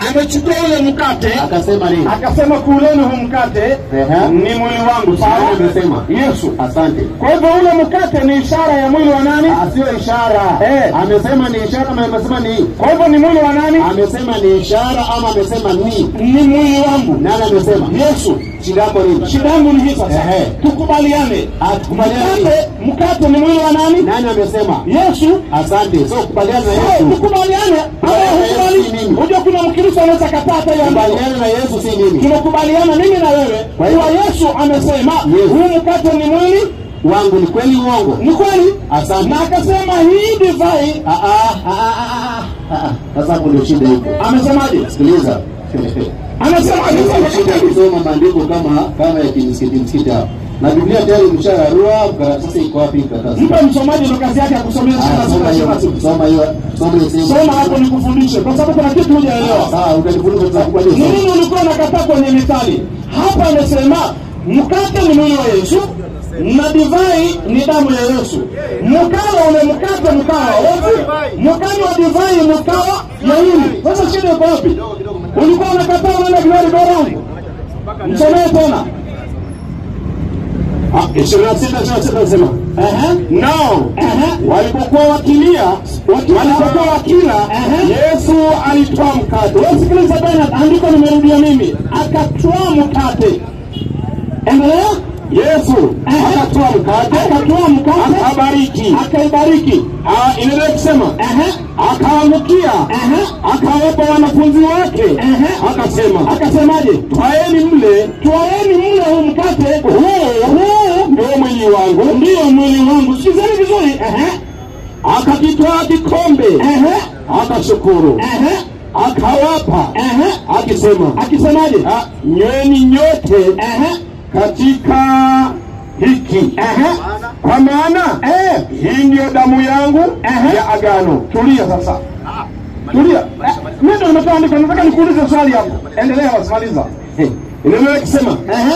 amechukua ule mkate akasema nini? akasema kuleni huu mkate Ehe. ni mwili wangu sawa Nani amesema? yesu Asante. kwa hivyo ule mkate ni ishara ya mwili wa nani Sio ishara. Eh. Amesema ni ishara ama amesema ni kwa hivyo ni mwili wa nani amesema ni ishara ama amesema ni ni mwili wangu nani amesema? yesu Shida yako nini? shida yangu ni hii sasa Ehe. tukubaliane Ah, tukubaliane. mkate mkate ni mwili wa nani Nani amesema? yesu Asante. So kubaliana na Eh, Yesu. tukubaliane ama Yesu si hukubali mimi. unajua kuna mkristo anaweza kataa hata hiyo andiko. Kubaliana na Yesu si mimi. tunakubaliana mimi na wewe Kwa hiyo- kuwa yesu amesema Yes. huu mkate ni mwili Wangu ni kweli uongo? ni kweli Asante. na akasema hii divai Ah, ah, ah, ah, ah, ah, ah. Sasa hapo ndio shida iko. amesemaje Sikiliza. anasema Shida kusoma maandiko kama kama ya kimsikiti msikiti hapa. Na Biblia tayari mshararua, sasa iko wapi karatasi? mpe msomaji ndo kazi yake ya kusomea Ah, sura Soma sura hiyo, sura sura. soma hiyo, soma hiyo sehemu. soma hapo nikufundishe kwa sababu kuna kitu hujaelewa Sawa, utanifundisha tutakupa ni hiyo. nini ulikuwa unakataa kwenye mithali hapa amesema mkate ni mwili wa yesu na divai ni damu ya yesu mkawa ule mkate mkawa wote mkanywa wa divai mkawa ya nini sasa shida iko wapi ulikuwa unakataa unaenda glory go round msomee tena ishirini na sita ishirini na sita nasema nao walipokuwa wakilia walipokuwa wakila Yesu alitoa mkate. Wewe sikiliza tena andiko nimerudia mimi akatoa mkate endelea Yesu akatoa mkate akatoa mkate akabariki, akaibariki Ah, inaendelea kusema Ehe, akaangukia, ehe, akawapa wanafunzi wake, Ehe. akasema akasemaje twaeni mle, twaeni mle huu mkate huu huu ndio mwili wangu. ndiyo mwili wangu sikizeni vizuri Ehe, Akakitwaa kikombe, ehe, akashukuru, ehe, akawapa, ehe. akisema akisemaje "Ah, nyweni nyote Ehe, katika hiki ehe, kwa maana eh, hii ndiyo damu yangu Ehe. ya agano. tulia sasa tulia Eh, mimi ndo nimetoa andiko nataka nikuulize swali hapo endelea wasimaliza Inaendelea kusema Ehe,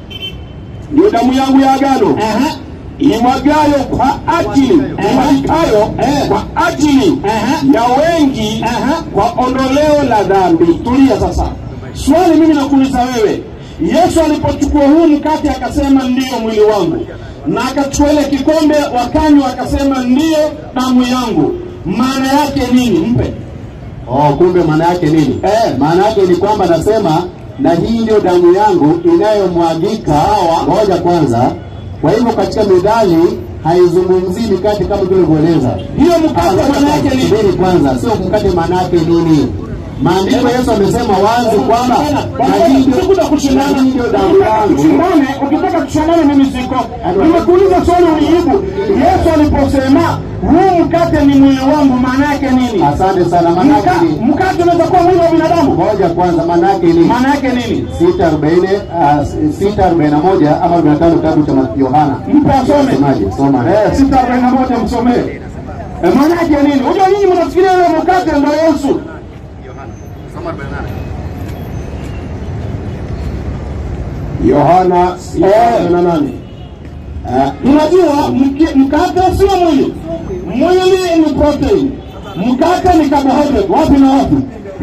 ndiyo damu yangu ya agano ehe, imwagayo kwa ajili imwagikayo Eh. kwa ajili Ehe. ya wengi Ehe. kwa ondoleo la dhambi. tulia sasa swali mimi nakuuliza wewe yesu alipochukua huu mkate akasema ndiyo mwili wangu na akachukua ile kikombe wakanywa akasema ndiyo damu yangu maana yake nini mpe Oh, kumbe maana yake nini? Eh, maana yake ni kwamba nasema na hii ndio damu yangu inayomwagika. Hawa ngoja kwanza. Kwa hivyo katika methali haizungumzii mikate kama tulivyoeleza. hiyo mkate maana yake nini Subiri kwanza, sio mkate maana yake nini? Maandiko Yesu amesema wazi kwamba na hii ndio sikuja kushindana na hii ndio damu yangu. tushindane ukitaka tushindane mimi siko nimekuuliza swali ulijibu yesu aliposema huu mkate ni mwili wangu maana yake nini Asante sana. Maana yake Mka- ni mkate unaweza kuwa mwili wa binadamu ngoja kwanza, maana yake ni maana yake nini sita arobaini ah, sita arobaini na moja ama arobaini na tano kitabu cha Mathayo- Yohana. mpe asome Semaje? Soma. Eh, sita arobaini na moja msomee Eh, maana yake nini unajua nyinyi mnafikiria ile mkate ndo yesu Yohana. Soma 48. Yohana Eh. na nane. Eh, unajua mki- mkate sio mwili mwili ni protein mkate ni carbohydrate wapi na wapi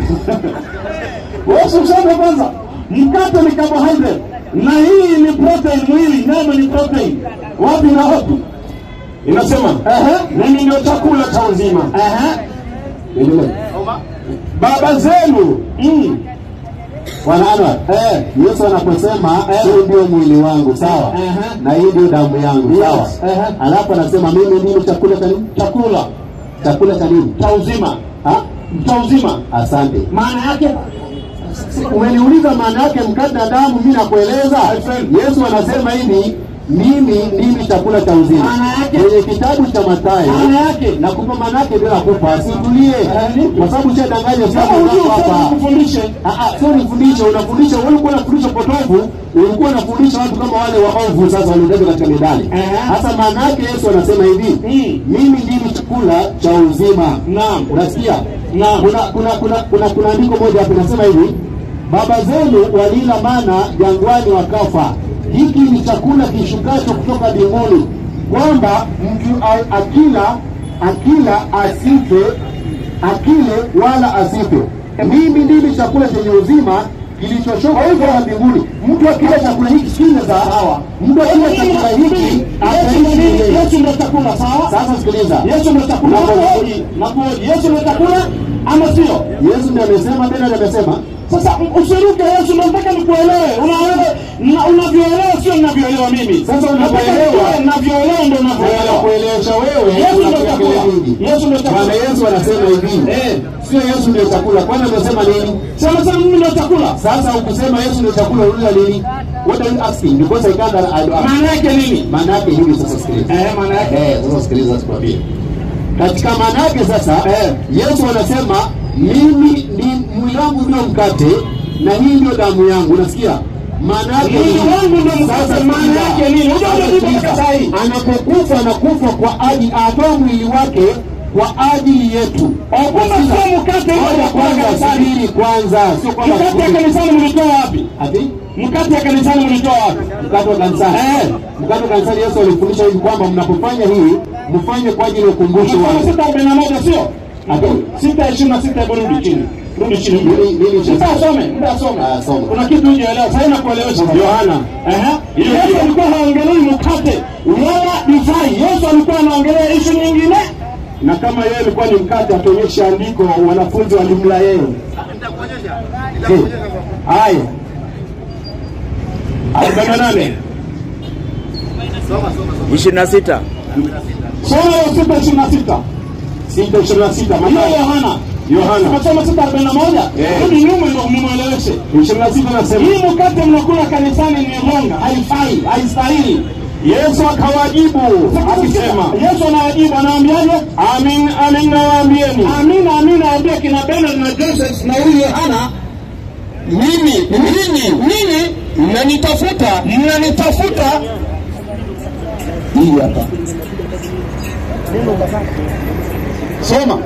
wewe usome kwanza mkate ni carbohydrate na hii ni protein mwili nyama ni protein wapi na wapi Inasema Ehe, mimi ndio chakula cha uzima. ehe, Endelea. Soma. Baba zenu mm, Bwana Anwar, eh, Yesu anaposema huu ndio mwili wangu, sawa, Ehe. na hii ndio damu yangu, sawa. Yes, ehe. Alafu anasema mimi ndimi chakula cha nini? chakula Chakula cha nini? cha uzima Ha? cha uzima Asante. maana yake Umeniuliza maana yake mkate na damu, mimi nakueleza. Yesu anasema hivi, mimi ndimi chakula cha uzima. Maana yake? Kwenye kitabu cha Mathayo maana yake nakupa maana yake bila kupa, situlie, kwa sababu ushadanganya kama sana hujui hapa. usome kufundishe Ah, ah, sio nifundishe, unafundisha wewe, ulikuwa unafundisha potofu, ulikuwa unafundisha watu kama wale waovu, sasa waliojazwa katika medali. Ehe. Sasa maana yake Yesu anasema hivi, Mm. mimi ndimi chakula cha uzima. naam Unasikia? Naam. Kuna kuna kuna kuna kuna andiko moja hapo inasema hivi, baba zenu walila mana jangwani wakafa. Hiki ni chakula kishukacho kutoka mbinguni, kwamba mtu a- akila akila asife, akile wala asife. mimi ndimi chakula chenye uzima kilichoshuka kutoka mbinguni. Mtu akila chakula hiki kile za hawa, mtu akila chakula hiki ataishi milele. Yesu ndio chakula, sawa? Sasa sikiliza, Yesu ndio chakula. Nakuhoji, nakuhoji. Yesu ndio chakula ama sio? Yesu ndiye amesema, Bernard amesema Sasa usiruke Yesu, ndio nataka nikuelewe. Unaelewa na unavyoelewa sio ninavyoelewa mimi. Sasa unavyoelewa, ninavyoelewa ndio unavyoelewa. kuelewesha wewe Yesu ndio unapiga chakula. kelele nyingi. Yesu ndio chakula. Bwana Yesu anasema hivi, Eh. sio Yesu ndio chakula. Kwani amesema nini? Sema sema mimi ndio chakula. Sasa ukusema Yesu ndio chakula, uliza nini? What are you asking? Because I can't I don't ask. Maana yake nini? Maana yake hivi sasa, sikiliza. Eh, maana yake Eh, sasa sikiliza tukwambie. Katika maana yake sasa eh, Yesu anasema mimi ni mwili wangu ndio mkate na hii ndio damu yangu. Unasikia? Maana yake Mwili nini? wangu ndio mkate, Sasa maana sikiliza. yake nini? Unajua Sasa unajua sikiliza. mpaka saa hii. Anapokufa anakufa kwa ajili atoa mwili wake kwa ajili yetu. Kumbe sio mkate ule Ngoja wa kula kwanza, kanisani. subiri kwanza, sio kwamba Mkate ya kanisani mlitoa wapi? ati Mkate ya kanisani mlitoa wapi? mkate wa kanisani. Eh. Mkate wa kanisani Yesu alifundisha hivi kwamba mnapofanya hii mfanye kwa ajili ya ukumbusho Mfano wangu. sita arobaini na moja sio? Ati Sita ishirini na sita hebu rudi chini. Rudi chini. Nini- nini cha- Sasa asome, muda asome. Ah, soma. Kuna kitu hujaelewa. Sasa nakuelewesha. Yohana. Ehe. Yesu alikuwa haongelei mkate wala divai. Yesu alikuwa anaongelea ishu nyingine. na kama yeye alikuwa ni mkate, akionyesha andiko, wanafunzi walimla yeye. Nitakuonyesha. Je, Nitakuonyesha kwa- Haya, arobaini na nane Soma, soma, soma. ishirini na sita Soma hiyo sita ishirini na sita. sita ishirini na sita Hiyo Mathayo Yohana. Yohana Umesoma sita arobaini na moja. Eh. Rudi nyuma ndio mumweleweshe. ishirini na sita nasema Hii mkate mnakula kanisani ni ronga, haifai, haistahili. Yesu akawajibu akisema, Yesu anawajibu anawaambiaje? amin amin nawaambieni, Amina, amina, naambia kina Bernard na Joseph na huyu Yohana, mimi ninyi ninyi mnanitafuta mnanitafuta. hii hapa, soma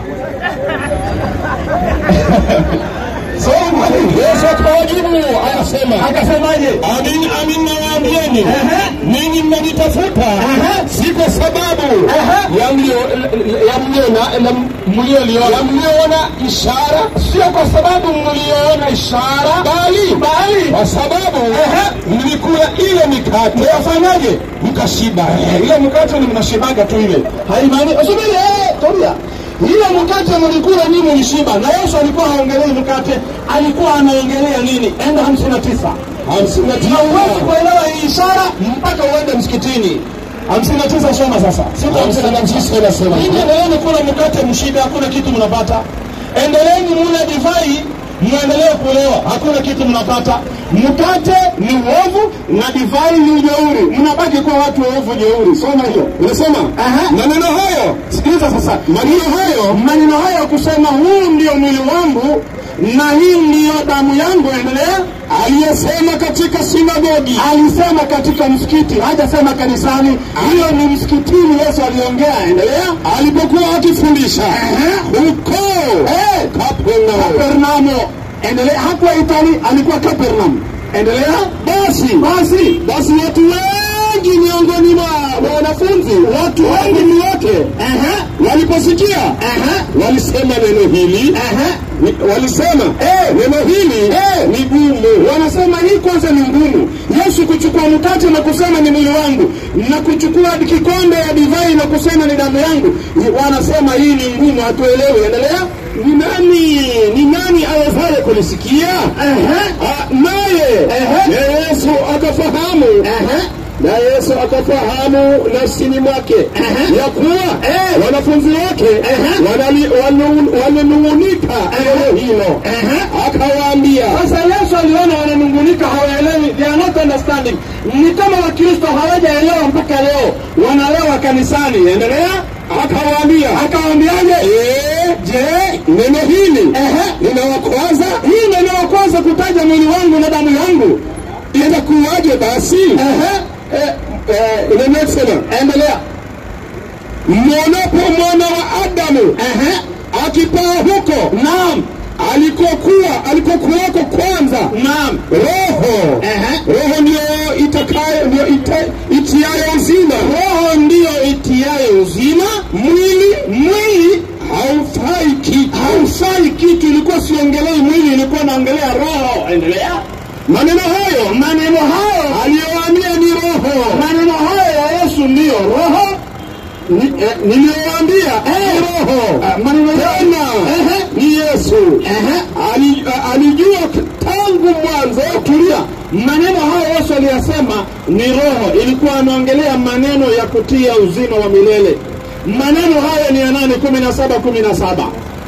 Soma. Yesu akawajibu akasema, Akasemaje? amin amin nawaambieni, Ehe. ninyi mnanitafuta Ehe. si kwa sababu Ehe. ya mlio- ya mliona la mlioliona ya mliona ishara, sio kwa sababu mliona ishara, bali Bali kwa sababu Ehe. mlikula ile mikate mwafanyaje? mkashiba. Ile mkate ni mnashibaga tu ile, Haimaani, subiri, eh, tulia. Ile mkate mlikula nyinyi mlishiba, na Yesu alikuwa haongelei mkate, alikuwa anaongelea nini? Enda hamsini na tisa. hamsini na Na huwezi tisa kuelewa hii ishara mpaka uende msikitini. hamsini na tisa soma sasa. Sita hamsini na tisa inasema Ninyi endeleeni kula mkate mshibe, hakuna kitu mnapata. Endeleeni mule divai, mwendelee kulewa, hakuna kitu mnapata. Mkate ni uovu na divai ni ujeuri, mnabaki kuwa watu waovu jeuri. Soma hiyo, unasema maneno hayo. Sikiliza sasa, maneno hayo, maneno hayo kusema huu ndio mwili wangu na hii ndiyo damu yangu. Endelea. Aliyesema katika sinagogi, alisema katika msikiti, hajasema kanisani. Hiyo ni msikitini, Yesu aliongea. Endelea. Alipokuwa akifundisha huko eh, Kapernaumu. Endelea. Hakuwa Itali, alikuwa Kapernaum. Endelea. Basi basi basi, watu wengi miongoni mwa wanafunzi, watu wengi ni wote, waliposikia walisema neno hili Ni- walisema eh, neno hili eh, ni gumu. Wanasema hii kwanza ni ngumu. Yesu kuchukua mkate na kusema ni mwili wangu na kuchukua kikombe ya divai na kusema ni damu yangu, Ni- wanasema hii ni ngumu, hatuelewi. Endelea. Ni nani ni nani awezaye kulisikia? Ah, Naye na Yesu akafahamu na Yesu akafahamu nafsini mwake ya kuwa wanafunzi wake wanali- wanu- wananung'unika neno hilo, akawaambia. Sasa Yesu aliona wananung'unika, hawaelewi, they are not understanding. Ni kama Wakristo hawajaelewa mpaka leo, wanalewa kanisani. Endelea. Akawaambia, akawaambiaje? Je, neno hili ninawakwaza? Hii neno la kwanza kutaja mwili wangu na damu yangu itakuwaje basi? Eh, eh, the next one. Endelea. Mwonapo mwana wa Adamu akipaa huko, naam, alikokuwa alikokuwako kwanza, naam, roho roho ndio itakayo ndio ita, itiayo uzima, roho ndio itiayo uzima, mwili mwili haufai kitu, haufai kitu. Ilikuwa siongei aliongea roho. Endelea. maneno hayo Maneno hayo aliyowaambia ni roho maneno hayo ya Yesu ndiyo roho. Ni- eh, niliyowaambia ni roho Ah, Maneno tena Ehe. ni Yesu Ehe. Ali- eh, alijua tangu mwanzo Tulia. Maneno hayo Yesu aliyasema ni roho, ilikuwa anaongelea maneno ya kutia uzima wa milele. Maneno hayo ni ya nani? kumi na saba kumi na saba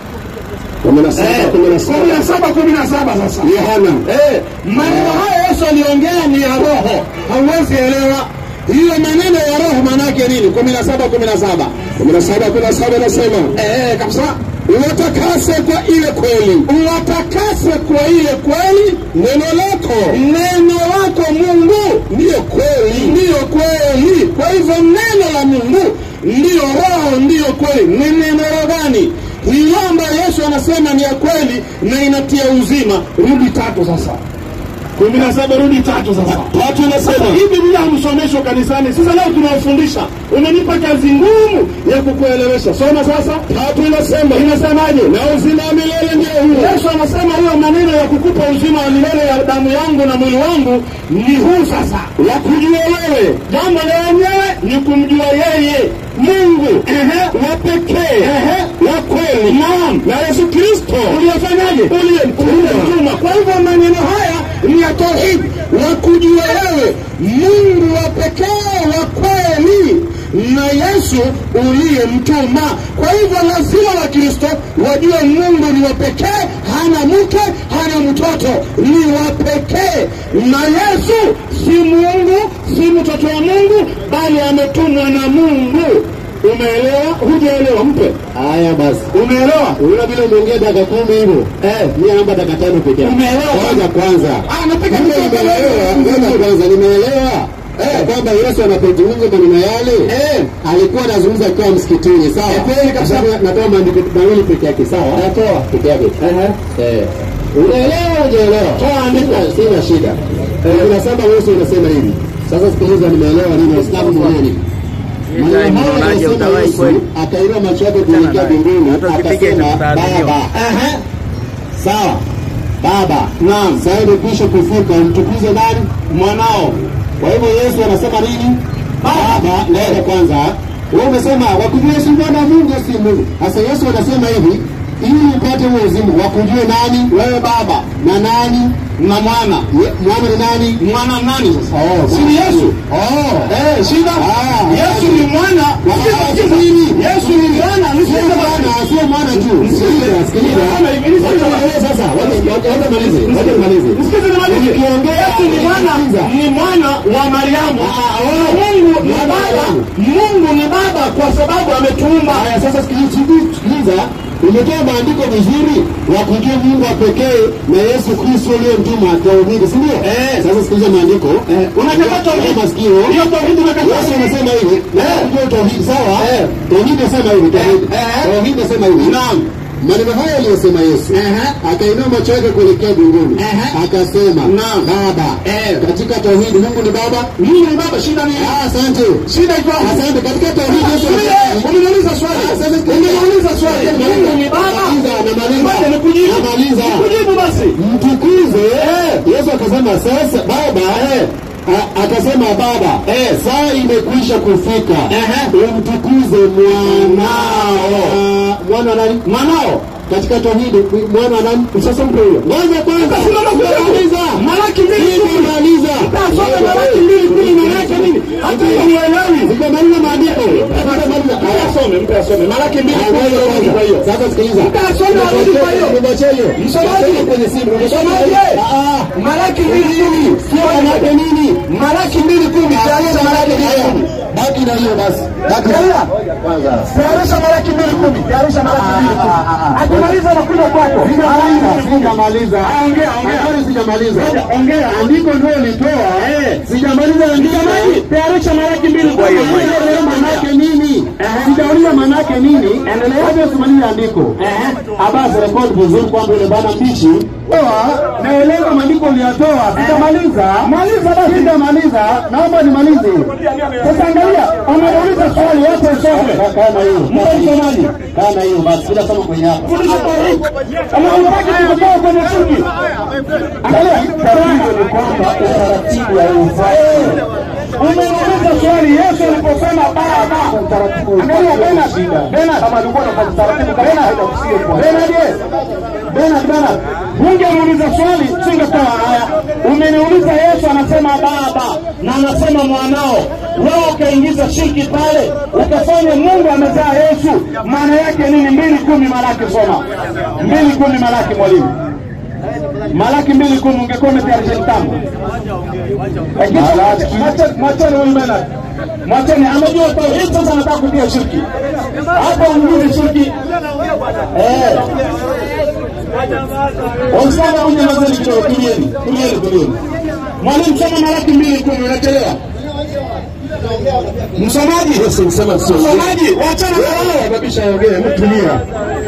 kumi na saba Eh, kumi na kumi na saba saba kumi na saba sasa Yohana Eh, maneno hayo Yesu aliongea ni ya roho, hauwezi elewa hiyo maneno ya roho maanake nini? kumi na saba kumi na saba kumi na saba kumi na saba nasema eh, kabisa uwatakase kwa ile kweli uwatakase kwa ile kweli, neno lako neno lako Mungu ndiyo kweli ndiyo kweli. Kwa hivyo neno la Mungu ndiyo roho, ndiyo kweli. Ni neno gani? Hiyo ambayo Yesu anasema ni ya kweli na inatia uzima. Rudi tatu sasa, kumi na saba rudi tatu sasa. tatu inasema Hii Biblia hamsomeshwa kanisani. Sasa leo tunawafundisha, umenipa kazi ngumu ya kukuelewesha. Soma sasa. tatu inasema Inasemaje? na uzima wa milele ndio huo Yesu anasema huyo maneno ya kukupa uzima wa milele ya damu yangu na mwili wangu ni huu sasa, wa kujua wewe jambo lenyewe ni kumjua yeye Mungu ehe, wa pekee ehe, wa kweli, naam, na Yesu Kristo uliyofanyaje, uliyemtuma. Kwa hivyo maneno haya ni ya tauhid, wa kujua wewe Mungu wa pekee wa kweli na Yesu uliyemtuma. Kwa hivyo lazima Wakristo wajue Mungu ni wa pekee, hana mke, hana mtoto, ni wa pekee, na Yesu si Mungu, si mtoto wa Mungu, bali ametumwa na Mungu. Umeelewa? Hujaelewa? Mpe. Haya basi, Umeelewa? unaona vile umeongea dakika kumi hivyo eh, mimi naomba dakika tano peke yake. Umeelewa? Kwanza kwanza Ah, napiga Mimi mikono. nimeelewa, kwanza kwanza nimeelewa eh, kwamba Yesu anapozungumza maneno yale Eh. alikuwa anazungumza akiwa msikitini, sawa? Eh, kweli kabisa. Kwa sababu Natoa maandiko mawili peke yake, sawa? Natoa peke yake. Eh. Unaelewa hujaelewa? Toa andiko, sina shida. Eh, unasema Yesu unasema hivi. Sasa sikiliza, nimeelewa nini Waislamu mwenyewe nini? Maneno haya unaonaje yanasema utawahi Yesu kweli? akainua macho yake kuelekea mbinguni Hata ukipiga akasema itakutaadhibiwa. Baba. Ehe. Sawa. Baba. Naam. Sasa imekwisha kufika, mtukuze nani? Mwanao. Kwa hivyo Yesu anasema nini? Baba, ngoja kwanza. Wewe umesema wakujue Yesu Bwana Mungu si Mungu. Sasa Yesu anasema hivi, ili upate huo uzima, wakujue nani? Wewe Baba na nani? na mwana Ye- Mwana ni nani? mwana nani sasa Oh, si ni Yesu Oh. eh shida Ah. Yesu ni mwana Ah, nini? Yesu ni mwana ni Sio mwana, sio mwana tu. Sikiliza, sikiliza. Mwana hivi, ni Wacha sawa. nielewe sasa. Wacha wacha- wacha nimalize. Wacha nimalize. Msikize nimalize. Ukiongea- Yesu ni mwana ni mwana wa Mariamu. Mungu ni baba. Mungu ni baba kwa sababu ametuumba. Haya, sasa sikiliza, sikiliza. Umetoa maandiko vizuri wa kujua Mungu wa pekee na Yesu Kristo aliyemtuma tauhidi, si ndio? Eh. Sasa sikiliza maandiko. Unakataa tauhidi. Kwa masikio. Hiyo tauhidi unakataa. Yesu anasema hivi, na kujua tauhidi sawa? Tauhidi nasema hivi, tauhidi. Eh, eh. Tauhidi nasema hivi. Naam. Maneno haya aliyosema Yesu Ehe. akainua macho yake kuelekea mbinguni Ehe. akasema, Naam. Baba, Eh. katika tauhidi Mungu ni Baba. Mungu ni baba shida ni Ah, Asante. shida iko wapi? Asante. Katika tauhidi Yesu Sulia, anasema- Umeniuliza swali. Umeniuliza swali. Mungu ni baba. Namaliza, namaliza. Ngoja nikujibu. Namaliza. Nikujibu basi. mtukuze Yesu akasema sasa baba a- akasema baba saa imekwisha kufika umtukuze mwanao mwana nani mwanao katika tauhidi mwana nani sasa mpe huyo ngoja kwanza Simama kwanza. Sijamaliza. Malaki mbili kumi. Sijamaliza. Soma Malaki mbili kumi maana yake nini? Hata hiyo huelewi. Sijamaliza maandiko Sijamaliza. Mpe asome, mpe asome. Malaki mbili Ah, kumi ngoja arudi kwanza. kwa hiyo. Sasa sikiliza Mtasoma arudi kwa hiyo. Nimwachie hiyo Msomaji. Nimwachie kwenye simu Msomaji. Ah, ah. Malaki mbili kumi. Sio manake nini? Malaki mbili kumi. Tayarisha Malaki mbili Haya, kumi. baki na hiyo basi. Baki na Angalia. Tayarisha Malaki mbili kumi. Tayarisha Malaki mbili kumi. Akimaliza anakuja kwako. Sijamaliza, sijamaliza. Ongea, ongea. Habari sijamaliza. Ongea. Andiko ndio ulitoa. Sijamaliza andiko. Msomaji. Tayarisha Malaki mbili kumi. Sijaelewa manake nini? Sijauliza manake nini? Endelea. Wacha usimalize andiko. Abasi rekodi vizuri kwamba yule bwana mbichi. Oa, naelewa maandiko yako uliyatoa. Sitamaliza. Maliza basi. Sitamaliza. Naomba nimalize. Sasa angalia, ameuliza swali wote usome. Kama hiyo. Mpe msomaji. Kama hiyo basi. Bila somo kwenye hapa. Fundisha tauhid. Kama unataka kutoka kwenye shirki. Angalia, Tatizo ni kwamba utaratibu haufai. umeuliza swali Yesu aliposema baba. Angalia Bernard, Bernard, Kama alikuwa anafanya taratibu kama haitakusikia kwa. Bernard, yes. Bernard, Bernard. Ungemuuliza swali singetoa haya. Umeniuliza Yesu anasema baba na anasema mwanao, wewe ukaingiza shirki pale ukafanya Mungu amezaa Yesu, maana yake nini? mbili kumi Malaki, soma mbili kumi Malaki, mwalimu Malaki mbili kumi, ungekuwa umetayarisha kitambo. Lakini mwache- Mwacheni huyu Bernard, mwacheni, amejua tauhid, sasa anataka kutia shirki hapa, ungine shirki eh Wamsana uje mazeni kidogo, tulieni, tulieni, tulieni. Mwalimu soma Malaki mbili kumi, unachelewa. Msomaji, msomaji, wachana na wao. Kabisha ongea, mtulia.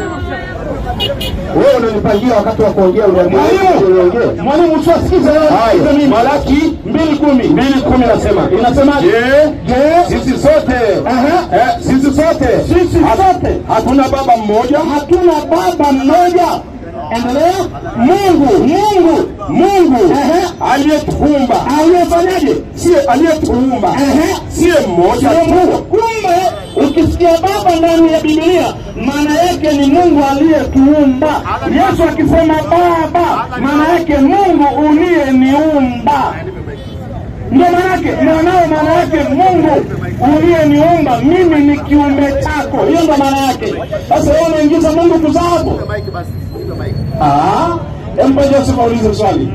Wewe unanipangia wakati wa kuongea uniambia Mwalimu, uongee. mwalimu usiwasikize wewe, sikize Haya, mimi. Malaki mbili kumi, mbili kumi nasema inasemaje? Je, Je, sisi sote Aha. eh, sisi sote sisi sote hatuna baba mmoja hatuna baba mmoja. Endelea. Mungu, Mungu, Mungu Ehe. aliyetuumba aliyefanyaje? siye aliyetuumba Ehe. siye mmoja Sio tu Mungu. Kumbe ukisikia baba ndani ya Biblia, maana yake ni Mungu aliyetuumba. Yesu akisema baba, maana yake Mungu uliyeniumba. Ndio maana yake mwanao, maana yake Mungu uliyeniumba mimi ni kiumbe chako. Hiyo ndio maana yake. Sasa wewe unaingiza Mungu kuzaa hapo? Mike basi. Piga mike. Ah, empa Joseph aulize swali.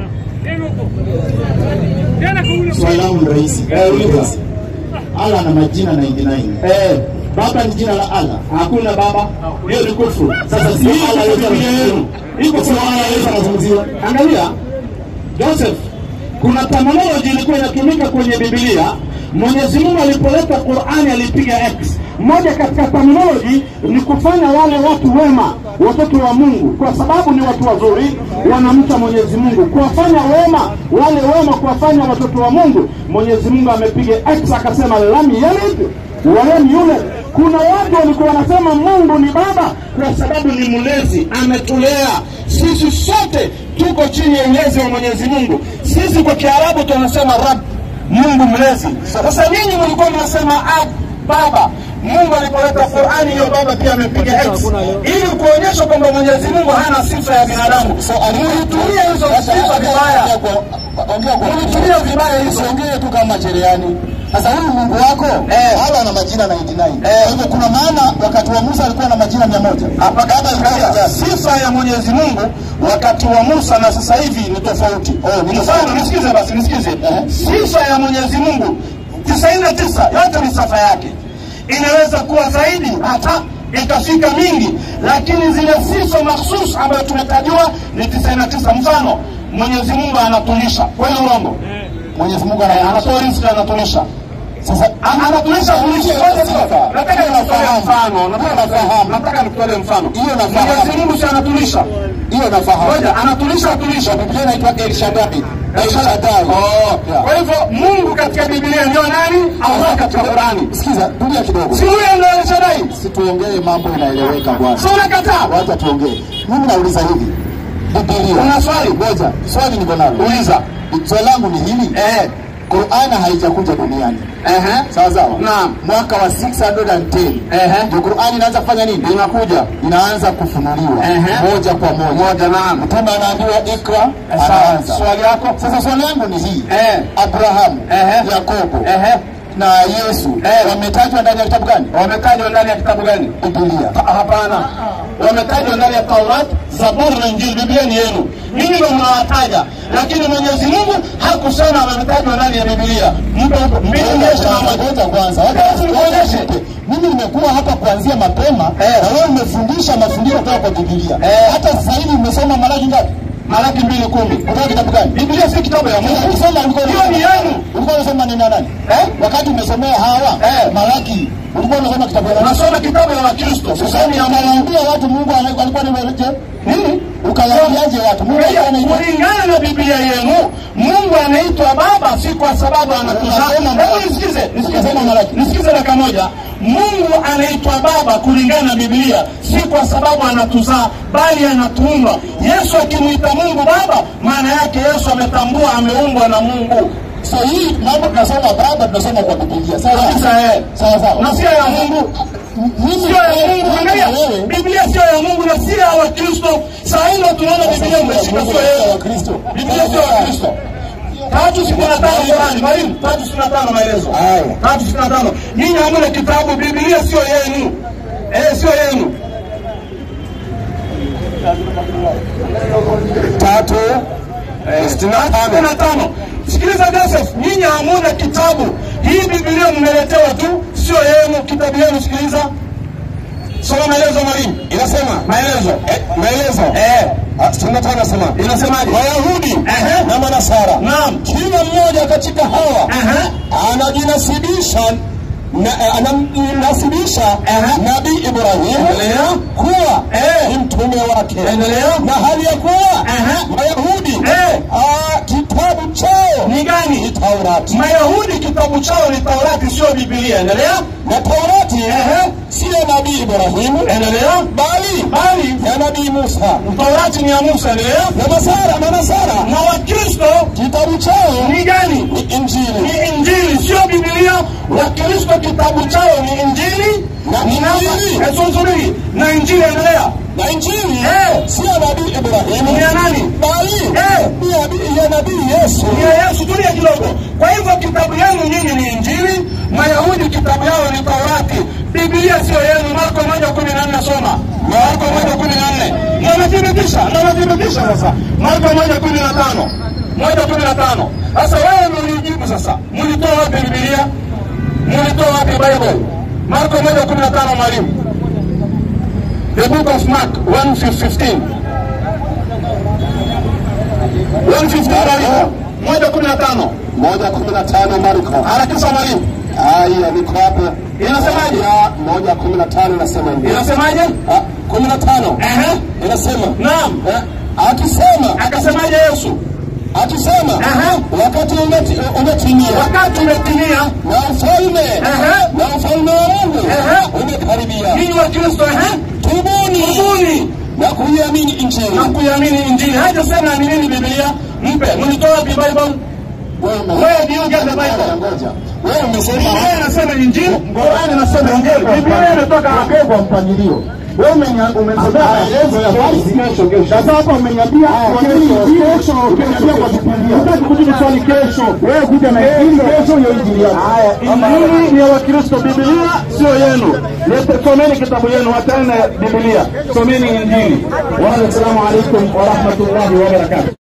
swali langu ni rahisi Eh, uliza. Allah ana majina 99 Eh, baba ni jina la Allah hakuna baba. Hiyo ni kufuru. Sasa si Hii Allah iko yote Biblia yenu. Iko Sio Allah yote anazungumziwa Angalia Joseph, kuna terminology ilikuwa inatumika kwenye Biblia. Mwenyezi Mungu alipoleta Qur'ani alipiga X. Moja katika terminology ni kufanya wale watu wema, watoto wa Mungu, kwa sababu ni watu wazuri, wanamcha Mwenyezi Mungu. Kuwafanya wema wale wema, kuwafanya watoto wa Mungu, Mwenyezi Mungu amepiga X akasema lam yalid walam yulad. Kuna watu walikuwa wanasema Mungu ni baba kwa sababu ni mlezi, ametulea sisi sote tuko chini ya ulezi wa Mwenyezi Mungu. Sisi kwa Kiarabu tunasema Rabb, Mungu mlezi. Sasa nyinyi mlikuwa mnasema ab, baba. Mungu alipoleta Qur'ani hiyo baba pia amepiga X ili kuonyesha kwamba Mwenyezi Mungu hana sifa ya binadamu. Mlitumia hizo sifa vibaya, mlitumia vibaya hizo. Usiongee tu kama cherehani. Sasa huyu Mungu wako Eh. Allah ana majina 99. Eh. Kwa hivyo kuna maana wakati wa Musa alikuwa na majina 100. Hapa kama ikaja sifa ya Mwenyezi Mungu wakati wa Musa na sasa hivi ni tofauti. Oh, ni mfano nisikize basi nisikize. Sifa ya Mwenyezi Mungu 99 yote ni sifa yake. Inaweza kuwa zaidi hata ikafika mingi, lakini zile sifa mahsus ambayo tumetajiwa ni 99. Mfano, Mwenyezi Mungu anatulisha, kweli uongo? Mwenyezi Mungu Eh, ana anatoa riziki, anatulisha sasa Ana- anatulisha kulisha kwanza sasa. Nataka nikutolee mfano, nataka nafahamu, nataka nikutolee mfano. Hiyo nafahamu. Mwenyezi Mungu si anatulisha. hiyo nafahamu. Ngoja, anatulisha atulisha. Biblia inaitwa El Shaddai. El Shaddai. Oh, Yeah. kwa hivyo Mungu katika Biblia ndio nani? Allah katika Qurani. Sikiza, tulia kidogo. Si huyo ndio alishadai? Situongee mambo inaeleweka bwana. Si unakataa? Wacha tuongee. Mimi nauliza hivi. Biblia. Una swali? Ngoja, swali niko nalo. Uliza. Swali langu ni hili. Eh. Qur'an haijakuja duniani. Ehe. Sawa sawa. Naam. Mwaka wa 610. Ehe. Ndio Qur'an inaanza kufanya nini? Inakuja. Inaanza kufunuliwa Ehe. moja kwa moja. Moja naam. Mtume anaambiwa ikra, Sawa. anaanza. Swali yako? Sasa swali langu ni hii. Eh. Abrahamu, Ehe. Yakobo Ehe. na Yesu Eh. wametajwa ndani ya kitabu gani? Wametajwa ndani ya kitabu gani? Biblia. Ha- Hapana, wametajwa ndani ya Taurat, Zaburi na Injili. Biblia ni yenu, nyinyi ndio mnawataja, lakini Mwenyezi Mungu hakusema wametajwa ndani ya Biblia. Mpe mbili nyesha na moja. Ngoja kwanza. Basi nikuonyeshe. Mimi nimekuwa hapa kuanzia mapema Eh. na wewe umefundisha mafundisho kutoka kwa Biblia. Eh. Hata sasa hivi umesoma Malaki ngapi? Malaki mbili kumi. Kutoka kitabu gani? Biblia si kitabu ya Mungu. Ukisoma ulikuwa Hiyo ni yenu. ulikuwa unasoma neno la nani? Eh? Wakati umesomea hawa eh, Malaki ulikuwa unasoma kitabu ya nani? nasoma kitabu ya wakristo Sasa ni anawaambia watu Mungu ana- alikuwa ni wereje? Nini? Ukawaambiaje watu? Mungu alikuwa anaitwa kulingana na biblia yenu mungu anaitwa baba si kwa sababu anatuzaa Nasema Hebu Malaki. nisikize nisikize Nasema Malaki. nisikize dakika moja mungu anaitwa baba kulingana na biblia si kwa sababu anatuzaa bali anatuumba yesu akimwita mungu baba maana yake yesu ametambua ameumbwa na mungu So hii mambo tunasoma baba tunasoma kwa Biblia. Sawa Kabisa, eh. sawa sawa. na sio ya mungu Mimi sio ya mungu angalia wewe biblia sio ya mungu na sio ya wakristo saa hilo tunaona biblia umeshika sio ya yenu Wakristo. biblia sio ya wakristo tatu sitini na tano Qurani mwalimu tatu sitini na tano maelezo Haya. tatu sitini na tano nyinyi hamna kitabu biblia sio yenu eh sio yenu Tatu eh, sitini na sitini tano. na tano sikiliza Joseph nyinyi hamuna kitabu hii biblia mmeletewa tu sio yenu kitabu yenu sikiliza soma maelezo mwalimu Inasema maelezo eh, maelezo eh Ah, sitini na tano nasema inasemaje Wayahudi Ehe. na Manasara, Naam. kila mmoja katika hawa Ehe. anajinasibisha na, eh, anamnasibisha Ehe. Nabii Ibrahim Endelea. kuwa Eh. ni mtume wake, Endelea. na hali ya kuwa Ehe. Wayahudi Eh. ah, kitabu chao ni gani ni Taurati, mayahudi kitabu chao ni taurati sio bibilia endelea na Taurati Ehe. siyo Nabii Ibrahimu endelea bali bali ya Nabii Musa, taurati ni ya musa endelea na Masara Manasara na wakristo kitabu chao ni gani ni Injili. ni injili sio bibilia wakristo kitabu chao ni injili Na ni namba Injili. Eh, subiri. na injili endelea na Injili Eh. sio Nabii Ibrahimu ni ya nani bali Eh. ni ya- ya Nabii Yesu. ni ya yesu tulia kidogo kwa hivyo kitabu yenu nyinyi ni injili mayahudi kitabu yao ni taurati biblia sio yenu marko moja kumi na nne soma marko moja kumi na nne nanathibitisha nanathibitisha sasa marko moja kumi na tano moja kumi na tano sasa wewe ndo ulijibu sasa mlitoa wapi bibilia mlitoa wapi bible marko moja kumi na tano mwalimu the book of mark 115 115 moja kumi na tano moja kumi na tano Marko. harakisha mwalimu Haya, niko hapo. Inasemaje? Ya, moja kumi na tano inasema hivi. inasemaje Ah, kumi na tano Ehe. inasema naam eh, akisema akasemaje yesu akisema Aha. wakati umeti- umetimia wakati umetimia na ufalme Aha. na ufalme wa Mungu Aha. umekaribia, ninyi wa kristo ehe tubuni tubuni na kuiamini Injili. na kuiamini injili hajasema ni nini bibilia mpe mlitoa wapi bible Wewe ume- Where do you get the Bible? Ngoja. Wewe umesema biblia inasema injili qurani inasema injili biblia imetoka wapi kwa mpangilio. Wewe umenya- umesomea maelezo ya basi. Sasa hapa umeniambia kwa nini kesho ukiniambia kwa Biblia. Unataka kujibu swali kesho. Wewe kuja na injili kesho hiyo injili yako. haya injili ni ya wakristo bibilia sio yenu Lete- someni kitabu yenu wachane na bibilia someni injili wa assalamu alaikum warahmatullahi wabarakatuh